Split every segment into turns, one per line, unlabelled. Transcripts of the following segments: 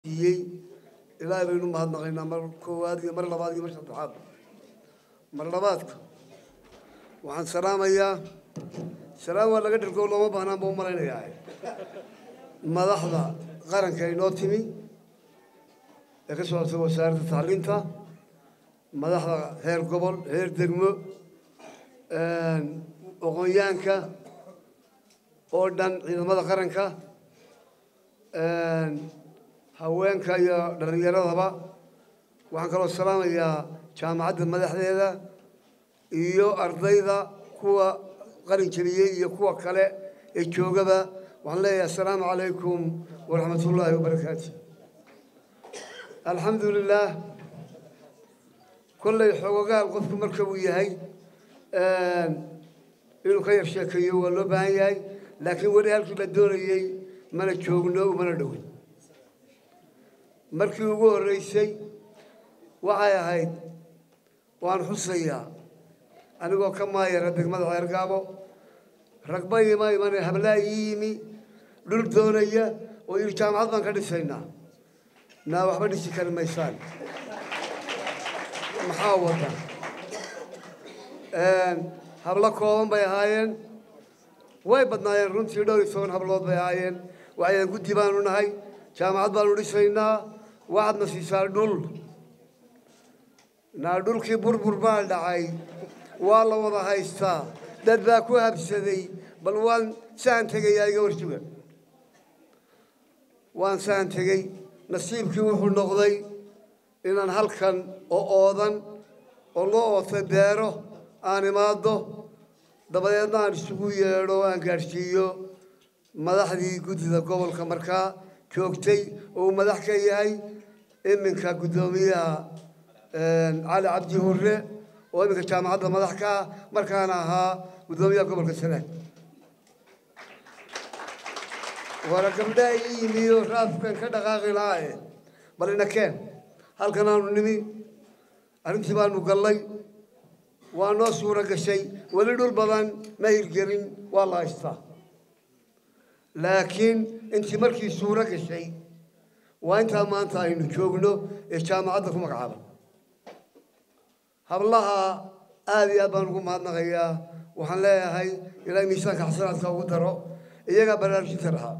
siiyey ilaahay baynu mahadnaqaynaa mar koowaad iyo mar labaad iyo mar saddexaad mar labaadka waxaan salaamayaa salaam waa laga dhirgo looma baahnaan baa u malaynayaa madaxda qaranka inoo timi ee ka socota wasaaradda tacliinta madaxda heer gobol heer degmo aqoonyaanka oo dhan ciidamada qaranka haweenka iyo dhallinyaradaba waxaan kaloo salaamayaa jaamacadda madaxdeeda iyo ardayda kuwa qalin jeliyey iyo kuwa kale ee joogaba waxaan leeyahay assalaamu calaykum waraxmat ullaahi wabarakaatu alxamdu lilaah kollay xoogogaal qofku marka uu yahay inuu ka yar sheekeeyo waa loo baahan yahay laakiin weli halkii la doonayey mana joogno umana dhowin markii ugu horreysay waxay ahayd waan xusayaa anigoo ka maayara degmada ceergaabo ragba ima imane hablaa ii yimi dhul doonaya oo yidhi jaamacad baan ka dhisaynaa naa waxba dhisi kari maysaan maxaa wada hablo kooban bay ahaayeen way badnaayeen runtii dhowr iyo toban hablood bay ahaayeen waxayaan guddi baanu nahay jaamacad baanu dhisaynaa waxaadna siisaa dhul naa dhulkii burbur baa dhacay waa la wada haystaa dad baa ku habsaday bal waan saan tegayaa iga warjuga waan saan tegey nasiibkii wuxuu noqday inaan halkan oo oodan oo loo ootay beero aan imaado dabadeedna aan isugu yeedho aan gaadhsiiyo madaxdii guddida gobolka markaa joogtay oo uu madax ka yahay iminka guddoomiyaha cali cabdi hurre oo iminka jaamacadda madax ka ah markaana ahaa guddoomiyaha gobolka sanaag waana gabdhaha ii yimiyo raafkan ka dhaqaaqi lahaaye bal ina keen halkan aanu nimi arrintii baanu gallay waa noo suuro gashay weli dhul badan ma hirgelin waa la haystaa laakiin intii markii suuro gashay waa intaa maanta aynu joogno ee jaamacadda ku magacaaban hablaha aada iyo aad baan ugu mahadnaqayaa waxaan leeyahay ilaa miisaanka xasanaadka ugu daro iyagaa baraarujinta lahaa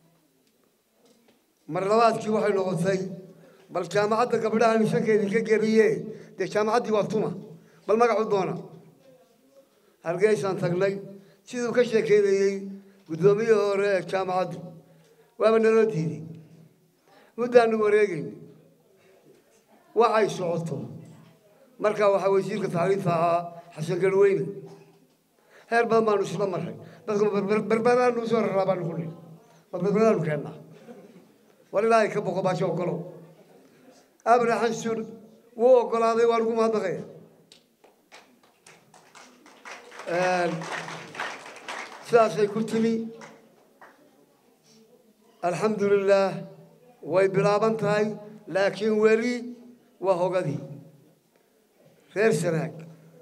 mar labaadkii waxay noqotay bal jaamacadda gabdhaha miisaanka idinka geliye dee jaamacaddii waa tuma bal magacu doona hargeysaan tagnay siduu ka sheekeynayey guddoomiyihii hore ee jaamacaddu waaba naloo diiday muddaanu wareegayna waxay socoto markaa waxaa wasiirka tacliinta ahaa xasan garweyne heer badan baanu isla marray dadku berberaanu usoo raraa baanu ku nihi ma berberaanu keennaa war ilaahay ka boqo baajo ogolow abrahan sur wuu ogolaaday waan ugu mahadnaqaya sidaasay ku timi alxamdu lilaah way bilaaban tahay laakiin weli waa hogadii reer sanaag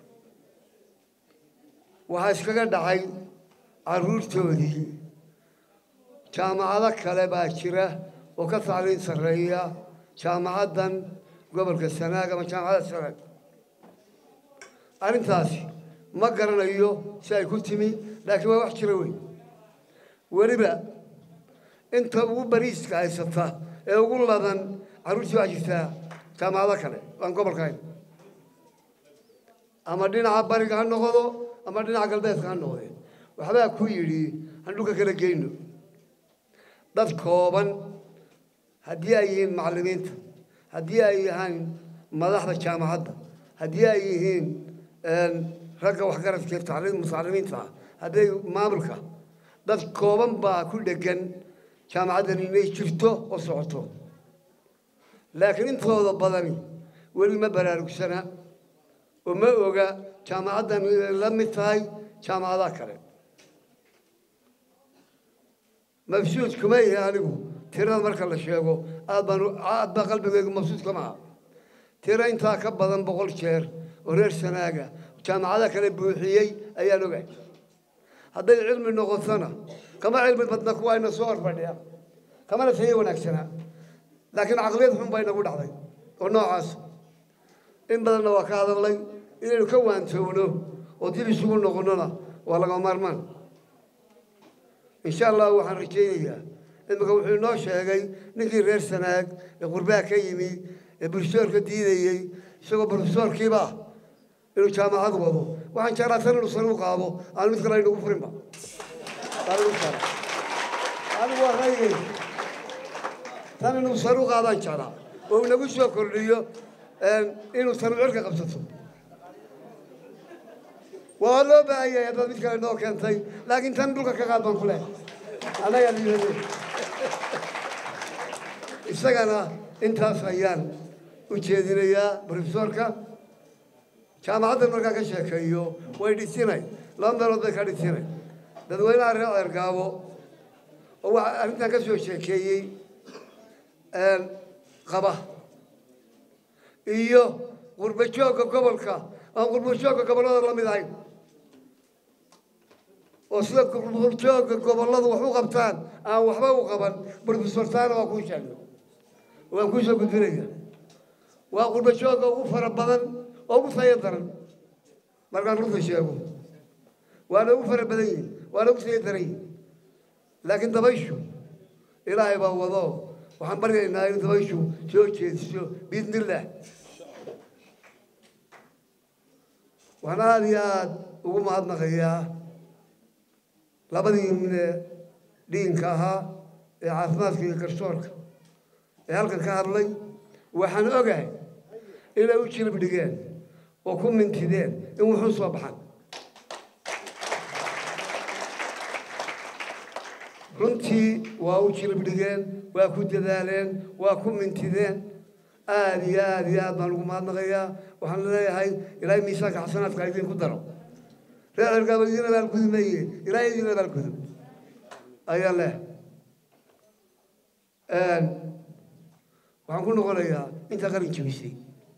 waxaa iskaga dhacay carruurtoodii jaamacado kale baa jira oo ka tacliin sarreeya jaamacaddan gobolka sanaag ama jaamacadda sanaag arrintaasi ma garanayo si ay ku timi laakiin waa wax jira weyn weliba inta ugu bariiska haysata ee ugu ladan carruurtii waa jirtaa jaamacado kale aan gobolka hayn ama dhinaca bariga ha noqdo ama dhinaca galbeedka ha noqdee waxbaa ku yidhi aan dhulka kala geyno dad kooban haddii ay yihiin macallimiinta haddii ay yahaan madaxda jaamacadda haddii ay yihiin ragga waxgaradka mutacalimiinta hadday maamulka dad kooban baa ku dhegan jaamacaddan inay jirto oo socoto laakiin intooda badani weli ma baraarugsana oo ma oga jaamacaddan inay la mid tahay jaamacadaha kale mabsuud kuma ihi anigu tirada marka la sheego aad baan aad baa qalbigaygu mabsuud kama aha tiro intaa ka badan boqol jeer oo reer sanaaga jaamacada kale buuxiyey ayaan ogahay hadday cilmi noqotona kama cilmi badna kuwa ayna soo horfadhiya kamana tayo wanaagsanaa laakiin caqliyad xun baa inagu dhacday oo noocaas in badanna waa ka hadalnay inaynu ka waantoowno oo dib isugu noqonnona waa laga maarmaan insha allah waxaan rajaynayaa imika wuxuu inoo sheegay ninkii reer sanaag ee qurbaa ka yimi ee brofesoorka diidayey isagoo brofesoorkiiba ah inuu jaamacad wado waxaan jeclaa tan inuu sare u qaado aan mid kale aynagu furinba anigu waa ra'yigay tan inuu sare u qaadaan jeclaa oo inagu soo kordhiyo inuu tanu cirka qabsato waa loo baahan yahay haddaad mid kale noo keentay laakiin tan dhulka ka qaad baan ku leehay annagaa liibaday isagana intaas ayaan u jeedinayaa brofesoorka jaamacaddan markaan ka sheekeeyo way dhisinay laba meelood bay ka dhisinay dadweynaha reer ceergaabo oo waxa arrintan ka soo sheekeeyey qaba iyo qurba joogga gobolka aan qurba joogga gobollada la mid ahayn oo sida qurba joogga gobolladu wax u qabtaan aan waxba u qaban brofesor taana waa kuu sheegay waan kuu soo gudbinaya waa qurba joogga ugu fara badan oo ugu tayo daran markaan runta sheego waana ugu fara badan yihin waana ugu tayo daran yihin laakiin dabayshu ilaahay baa wado waxaan baryaynaa in dabayshu soo jeediso biidnillaah waxaan aada iyo aada ugu mahadnaqayaa labadii mine dhiinka ahaa ee caafimaadka iyo garsoorka ee halkan ka hadlay waxaan ogahay inay u jilib dhigeen oo ku mintideen in wuxuu soo baxan runtii waa u jilib dhigeen waa ku dadaaleen waa ku mintideen aada iyo aada iyo aad baan ugu mahadnaqayaa waxaan leeyahay ilaahay miisaanka xasanaadka ha idinku daro reer cergaaba idin abaalgudi maye ilaahay idin abaalgudo ayaa leh waxaan ku noqonayaa intaa qalin jebisay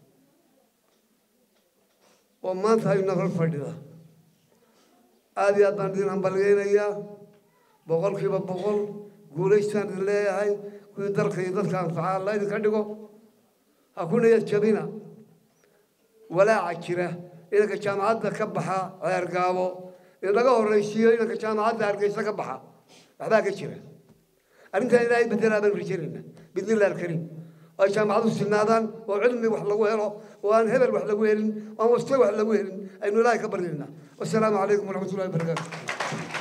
oo maanta ayna hor fadhida aada iyo aad baan idin hambalgeynayaa boqolkiiba boqol guulaystaan idin leeyahay kuwii dalka iyo dadka anfaca alla idinka dhigo ha ku niyad jabina walaaca jira inanka jaamacadda ka baxa ceergaabo inaga horraysiiyo inanka jaamacadda hargeysa ka baxa waxbaa ka jira arrintan ilaahay bedelaa baan rajaynayna bidnillahi alkariim oo ay jaamacadu sinaadaan oo cilmi wax lagu helo oo aan hebel wax lagu helin oo aan waste wax lagu helin aynu ilaahay ka baryaynaa wasalaamu calaykum waraxmatullahi wabarakaatu